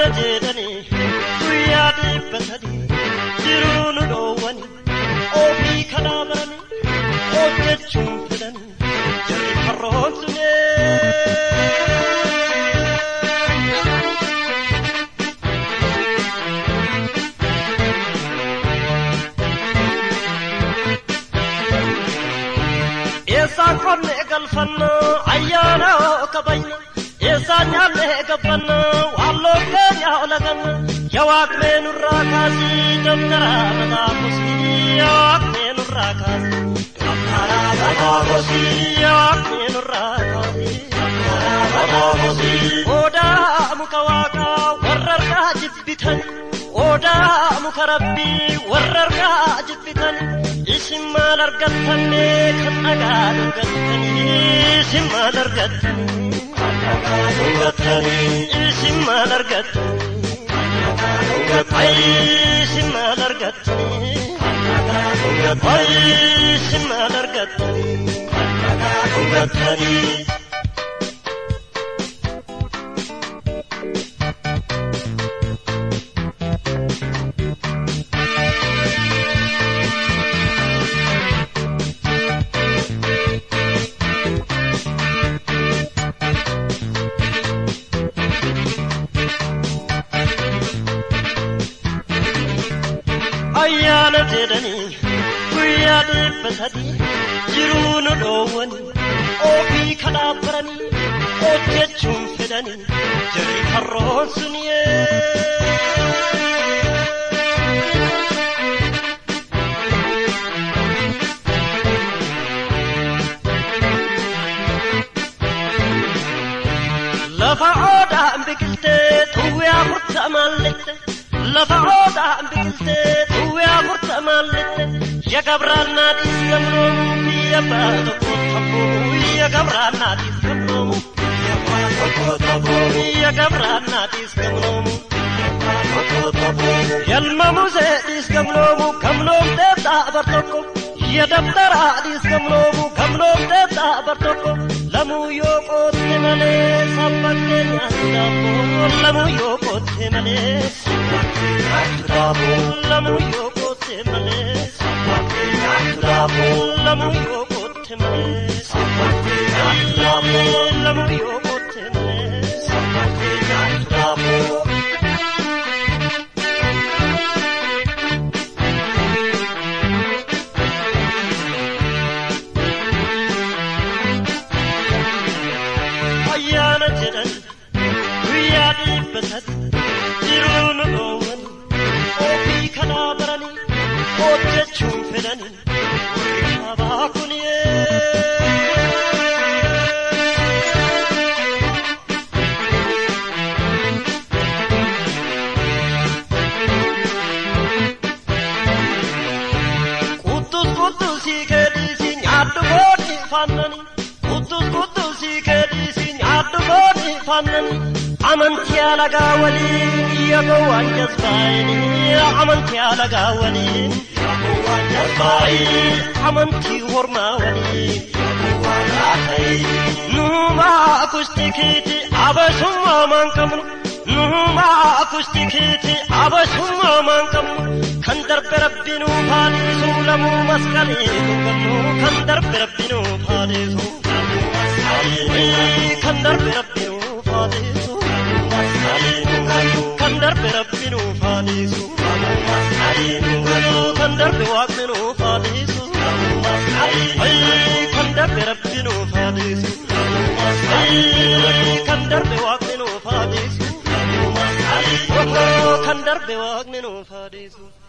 jedhanii guyyaa dhibba sadii jiruu nu dhoowwanii ofii kanaa baranii hojjechuun fedhanii jarri karroomsunee. Eessaan qonnee galfanna ayyaana kabayna eessaan nyaannee gabbanna waalloo keenya olaganna yawaaqnee nurraa kaasii dabtara mataa kosii yawaaqnee nurraa kaasii dabtara mataa kosii yawaaqnee nurraa kaasii dabtara mataa kosii odaa muka waaqaa warra argaa jibbitan odaa muka rabbii warra argaa jibbitan isin maal argattanii kan dhagaa dhugattanii isin maal argattanii kan dhagaa dhugattanii isin maal argattanii kan dhagaa dhugattanii isin maal argattanii kan dhagaa dhugattanii isin maal argattanii kan dhagaa dhugattanii. ayyaana jedhanii guyyaa dhibba sadii jiruu nu dhoowwanii ofii kanaa baranii hojjechuun fedhanii jarri karroon suniyee. lafa oodhaan biqiltee tuwwee afurtamaan lixxe lafa oodhaan biqiltee tuwwee afurtamaan lixxe ya gabraannaadhiis gamnoomu biyya abbaa tokko tabboo ya gabraannaadhiis gamnoomu biyya abbaa tokko tabboo ya gabraannaadhiis gamnoomu yalma museedhiis gamnoomu gamnoomtee dhaabar tokko ya dabtaraadhiis gamnoomu gamnoomtee dhaabar tokko lamuu yoo qootte malee sabbattee nyaatu daabboo lamuu yoo qootte malee sabbattee nyaatu daabboo lamuu yoo qootte malee sabbattee nyaatu daabboo lamuu yoo qootte malee sabbattee nyaatu daabboo lamuu yoo qootte malee sabbattee nyaatu daabboo. ayyaana jedhan guyyaa dhibba sadi jiruu nu dhoowwan ofii kanaa baranii hojjechuun fedhanii warri sabaa kuniyee. Kuttus kuttusii keedhiisii nyaadhu boodni fannanii. Kuttus kuttusii keedhiisii nyaadhu boodni fannanii. Amantii alagaa waliin yaaboo waan jazbaayini. Amantii alagaa waliin yaaboo waan jazbaayini. Amantii hormaa waliin yaaboo waan laatayini. Nuumaa kustikiiti abasummaa maan qabnu. Nuumaa kustikiiti abasummaa maan qabnu. Kan darbe rabbinuu faalisu lamuu masqalee gurgannu. Kan darbe rabbinuu faalisu lamuu masqalee. Kan darbe rabbinuu faalisu lamuu masqalee gurgannu. Kan darbe rabbinuu faalisu lamuu masqalee gurgannu. Kan darbe waaqninuu faalisu lamuu masqalee. Kan darbe rabbinuu faalisu lamuu masqalee. Kan darbe waaqninuu faalisu lamuu masqalee. Kan darbe waaqninuu faalisu.